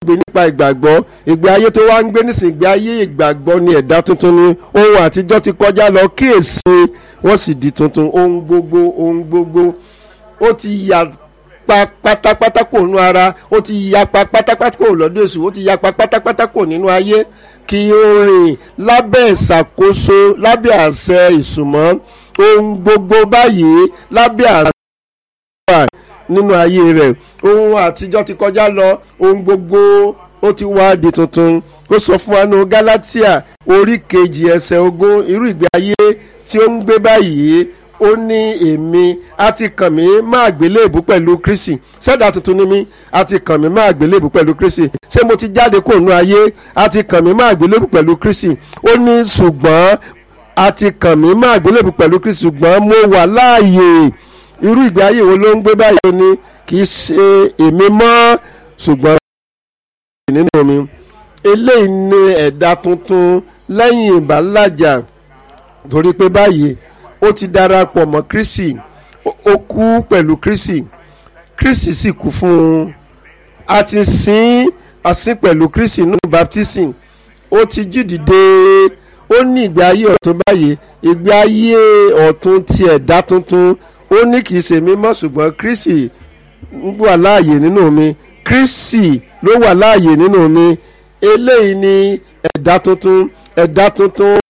gbé nípa ìgbàgbọ́ ìgbé ayé tó wá ń gbé nísìnyí ìgbé ayé ìgbàgbọ́ ni ẹ̀dá tuntun ni ohun àtijọ́ ti kọjá lọ kíyèsí wọ́n sì di tuntun ohun gbogbo ohun gbogbo ó ti yà pa pátápátá kò nínú ara ó ti yapa pátápátá kò lọ́dọ̀ èṣù ó ti yapa pátápátá kò nínú ayé kí ó rìn lábẹ́ ìṣàkóso lábẹ́ àṣẹ ìsùnmọ́ ohun gbogbo báyìí lábẹ́ àṣẹ wà nínú ayé rẹ̀ ohun àtijọ́ ti kọjá lọ ohun gbogbo ó ti wá di tuntun ó sọ fún wa ní Gálátíà orí kejì ẹsẹ̀ ogún irú ìgbé ayé tí ó ń gbé báyìí ó ní èmi a ti kàn mí má àgbélébù pẹ̀lú Kristi ṣẹ̀dá tuntun ni mí a ti kàn mí má àgbélébù pẹ̀lú Kristi ṣé mo ti jáde kó nú ayé a ti kàn mí má àgbélébù pẹ̀lú Kristi ó ní ṣùgbọ́n a ti kàn mí má àgbélébù pẹ̀lú Kristi ṣùgbọ́n mo wà láàyè irú ìgbé ayé wo ló ń gbé báyìí ó ní kì í ṣe èmi mọ́ ṣùgbọ́n nínú mi eléyìí ni ẹ̀dá tuntun lẹ́yìn ìbálàjà torí pé báyìí ó ti darapọ̀ mọ́ Kristi ó kú pẹ̀lú Kristi Kristi sì kú fún un a ti sin àsìn pẹ̀lú Kristi nínú baptism ó ti jí dìde ó ní ìgbé ayé ọ̀tun báyìí ìgbé ayé ọ̀tun ti ẹ̀dá tuntun ó ní kì í ṣe mímọ́ ṣùgbọ́n Kristi wà láàyè nínú mi Kristi ló wà láàyè nínú mi eléyìí ni ẹ̀dá tuntun ẹ̀dá tuntun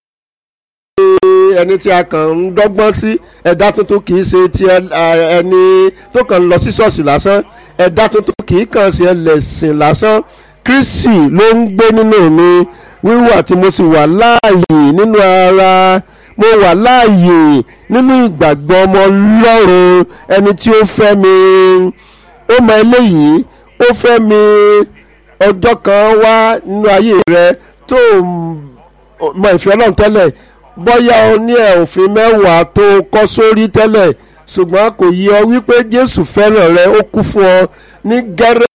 ẹni tí a kàn ń dọ́gbọ́n sí ẹ̀dá tuntun kì í ṣe ti ẹni tó kàn ń lọ sí ṣọ́ọ̀ṣì lásán ẹ̀dá tuntun kì í kàn sí ẹlẹ́sìn lásán Kristi ló ń gbé nínú mi wíwà tí mo sì wà láàyè nínú ara mo wà láàyè nínú ìgbàgbọ́ ọmọ Ọlọ́run ẹni tí ó fẹ́ mi ó mọ eléyìí ó fẹ́ mi ọjọ́ kan wá nínú ayé rẹ tó mọ ìfẹ́ Ọlọ́run tẹ́lẹ̀ bóyá o ní ẹ̀ òfin mẹ́wàá tó kọ́ sórí tẹ́lẹ̀ ṣùgbọ́n kò yí ọ wípé Jésù fẹ́ràn rẹ ó kú fún ọ ní gẹ́rẹ́